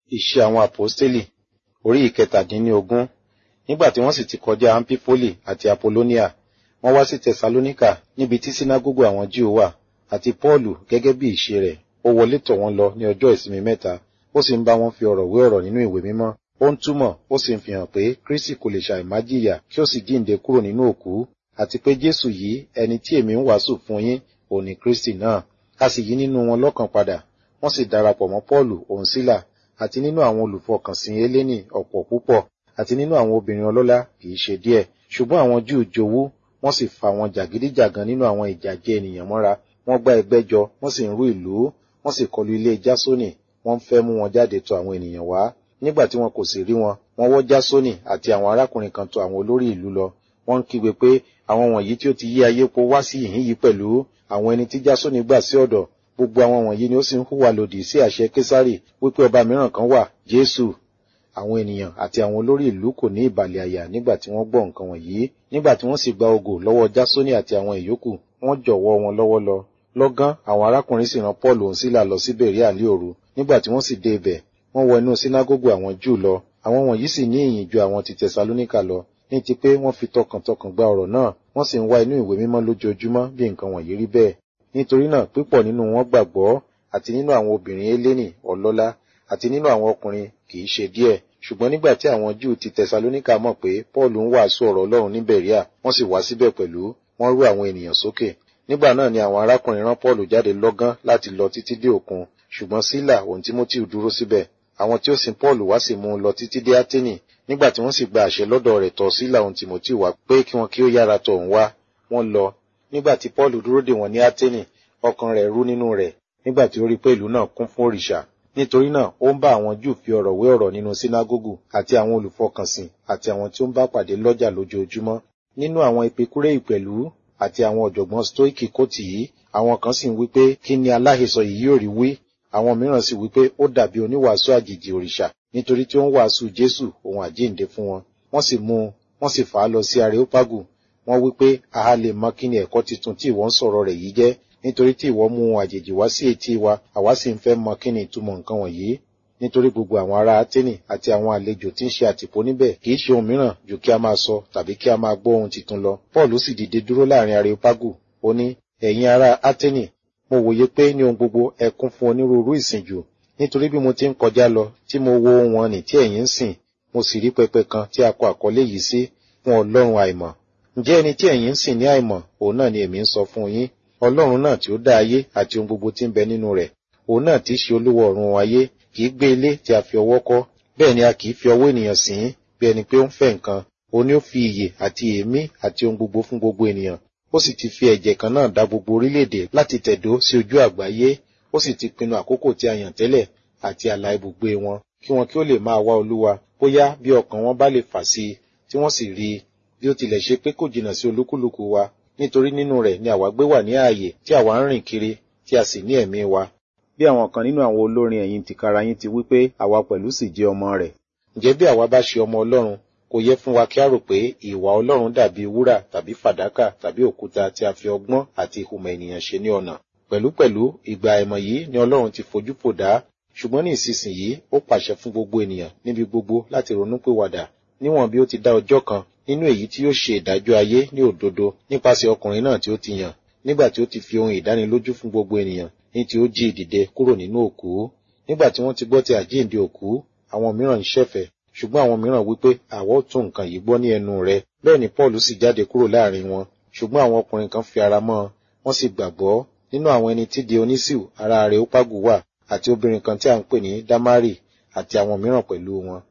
Iṣẹ́ àwọn Àpọ́stélì orí ìkẹtàdínlógún nígbà tí wọ́n sì ti kọjá Ampifoli àti Apolóníà wọ́n wá sí Tẹsalóníkà níbi tí sínágógù àwọn Júù wà àti Pọ́ọ̀lù gẹ́gẹ́ bí ìṣe rẹ̀ ó wọlé tọ̀ wọ́n lọ ní ọjọ́ ìsinmi mẹ́ta ó sì ń bá wọn fi ọ̀rọ̀ wé ọ̀rọ̀ nínú ìwé mímọ́ ó ń túmọ̀ ó sì ń fihàn pé Kristi kò lè ṣàìmá jìyà kí ó sì jíǹde kúrò nínú òkú àti pé Jésù yìí ẹni tí èmi ń wàásù fún yín òun ni Kristi náà a sì yí nínú wọn lọ́kàn padà wọ́n sì darapọ̀ mọ́ Pọ́ọ̀lù òun sílà àti nínú àwọn olùfọkànsìn Hélénì ọ̀pọ̀ púpọ̀ àti nínú àwọn obìnrin ọlọ́lá kìí ṣe díẹ̀ ṣùgbọ́n àwọn Júù jowú wọ́n sì fa àwọn jàgídíjàgan nínú àwọn ìjàjẹ ènìyàn mọ́ra wọ́n gbá ẹgbẹ́ jọ wọ́n sì ń rú ìlú wọ́n sì kọlu ilé Jásónì wọ́n ń fẹ́ mú wọn jáde tọ̀ àwọn ènìyàn wá nígbà tí wọn kò sì rí wọn wọ́n wọ́ Jásónì àti àwọn arákùnrin kan tọ̀ àwọn olórí ìlú lọ wọ́n ń kígbe pé àwọn wọ̀nyí tí ó ti yí ayé po wá sí ìhín yìí pẹ̀lú àwọn ẹni tí Jásónì gbà sí ọ̀dọ̀ gbogbo àwọn wọ̀nyí ni ó sì ń hùwà lòdì sí àṣẹ Késárì wípé ọba mìíràn kan wà Jésù àwọn ènìyàn àti àwọn olórí ìlú kò ní ìbàlẹ̀ àyà nígbà tí wọ́n gbọ́ nǹkan wọ̀nyí nígbà tí wọ́n sì gba ògò lọ́wọ́ Jásónì àti àwọn ìyókù wọ́n jọ̀wọ́ wọn lọ́wọ́ lọ lọ́gán àwọn arákùnrin sì rán Pọ́ọ̀lù òun sílà lọ sí Bèríà ní òru nígbà tí wọ́n sì dé ibẹ̀ wọ́n wọ inú sínágógù àwọn Júù lọ àwọn wọ̀nyí sì ní ìyìn ju àwọn ti Tẹsalóníkà lọ ní ti pé wọ́n fi tọkàntọkàn gba ọ̀rọ̀ náà wọ́n sì ń wá inú ìwé mímọ́ lójoojúmọ́ bí nǹkan wọ̀nyí rí bẹ́ẹ̀ nítorí náà pípọ̀ nínú wọn gbàgbọ́ àti nínú àwọn obìnrin Hélénì ọlọ́lá àti nínú àwọn ọkùnrin kì í ṣe díẹ̀ ṣùgbọ́n nígbà tí àwọn Júù ti Tẹsalóníkà mọ̀ pé Pọ́ọ̀lù ń wàásù ọ̀rọ̀ Ọlọ́run ní Bẹ̀ríà wọ́n sì wá síbẹ̀ pẹ̀lú wọ́n rú àwọn ènìyàn sókè nígbà náà ni àwọn arákùnrin rán Pọ́ọ̀lù jáde lọ́gán láti lọ títí dé òkun ṣùgbọ́n Sílà òun Tímótíù dúró síbẹ̀ àwọn tí ó sin Pọ́ọ̀lù wá sì mú un lọ títí dé Áténì nígbà tí wọ́n sì gba àṣẹ lọ́dọ̀ rẹ̀ tọ̀ Sílà òun Tímótíù wá pé kí wọn kí ó yára tọ̀ òun wá wọ́n lọ nígbà tí Pọ́ọ̀lù dúró dè wọ́n ní Áténì ọkàn rẹ̀ rú nínú rẹ̀ nígbà tí ó rí pé ìlú náà kún fún òrìṣà nítorí náà ó ń bá àwọn Júù fi ọ̀rọ̀ wé ọ̀rọ̀ nínú sínágógù àti àwọn olùfọkànsìn àti àwọn tí ó ń bá pàdé lọ́jà lójoojúmọ́ nínú àwọn epikuréì pẹ̀lú àti àwọn ọ̀jọ̀gbọ́n stoiki kò tì í àwọn kan sì ń wí pé kí ni aláhesọ yìí yóò rí wí àwọn mìíràn sì wí pé ó dàbí oníwàásù àjèjì òrìṣà nítorí tí ó ń wàásù Jésù òun àjíǹde fún wọn wọ́n sì mú un wọ́n sì fà á lọ sí Areopagu wọ́n wí pé a lè mọ kí ni ẹ̀kọ́ tuntun tí ìwọ ń sọ̀rọ̀ rẹ̀ yìí jẹ́ nítorí tí ìwọ mú ohun àjèjì wá sí etí wa àwa sì ń fẹ́ mọ kí ni ìtumọ̀ nǹkan wọ̀nyí nítorí gbogbo àwọn ará Áténì àti àwọn àlejò tí ń ṣe àtìpó níbẹ̀ kì í ṣe ohun mìíràn ju kí a máa sọ tàbí kí a máa gbọ́ ohun tuntun lọ Paul sì dìde dúró láàrin Areopagu ó ní ẹ̀yin ará Áténì mo wòye pé ní ohun gbogbo ẹ kún fún onírúurú ìsìnjù nítorí bí mo ti ń kọjá lọ tí mo wo ohun wọn nì tí ẹ̀yin ń sìn mo sì rí pẹpẹ kan tí a kọ àkọlé yìí sí fún Ọlọ́run àìmọ̀ ǹjẹ́ ẹni tí ẹ̀yin ń sìn ní àìmọ̀ òun náà ni èmi ń sọ fún yín Ọlọ́run náà tí ó dá ayé àti ohun gbogbo tí ń bẹ nínú rẹ̀ òun náà tí í ṣe olúwa ọ̀run ayé kì í gbé ilé tí a fi ọwọ́ kọ́ bẹ́ẹ̀ ni a kì í fi ọwọ́ ènìyàn sìn ín bí ẹni pé ó ń fẹ́ nǹkan òun ni ó fi ìyè àti èémí àti ohun gbogbo fún gbogbo ènìyàn ó sì ti fi ẹ̀jẹ̀ kan náà dá gbogbo orílẹ̀-èdè láti tẹ̀dó sí ojú àgbáyé ó sì ti pinnu àkókò tí a yàn tẹ́lẹ̀ àti àlà ibùgbé wọn kí wọn kí ó lè máa wá olúwa bóyá bí ọkàn wọn bá lè fà sí i tí wọ́n sì rí i bí ó tilẹ̀ ṣe pé kò jìnnà sí olúkúlùkù wa nítorí nínú rẹ̀ ni àwa gbé wà ní ààyè tí àwa ń rìn kiri tí a sì ní ẹ̀mí wa bí àwọn kan nínú àwọn olórin ẹ̀yìn tìkára yín ti wí pé àwa pẹ̀lú sì jẹ́ ọmọ rẹ̀ ǹjẹ́ bí àwa bá ṣe ọmọ Ọlọ́run kò yẹ fún wa kí a rò pé ìwà Ọlọ́run dàbí wúrà tàbí fàdákà tàbí òkúta tí a fi ọgbọ́n àti ìhùmọ̀ ènìyàn ṣe ní ọ̀nà pẹ̀lúpẹ̀lú ìgbà àìmọ̀ yìí ni Ọlọ́run ti fojú fò dá ṣùgbọ́n ní ìsinsìnyí ó pàṣẹ fún gbogbo ènìyàn níbi gbogbo láti ronúpìwàdà níwọ̀n bí ó ti dá ọjọ́ kan nínú èyí tí yóò ṣe ìdájọ́ ayé ní òdodo nípasẹ̀ ọkùnrin náà tí ó ti yàn nígbà tí ó ti fi ohun ìdánilójú fún gbogbo ènìyàn ní tí ó jí ìdìde kúrò nínú òkú nígbà tí wọ́n ti gbọ́ ti àjíǹde òkú àwọn mìíràn ń ṣẹ̀fẹ̀ ṣùgbọ́n àwọn mìíràn wípé àwa ó tún nǹkan yìí gbọ́ ní ẹnu rẹ̀ bẹ́ẹ̀ ni Paul sì jáde kúrò láàrin wọn ṣùgbọ́n àwọn ọkùnrin kan fi ara mọ́ wọ́n sì gbàgbọ́ nínú àwọn ẹni tí Dionisiu ará Areopagu wà àti obìnrin kan tí a ń pè ní Damari àti àwọn mìíràn pẹ̀lú wọn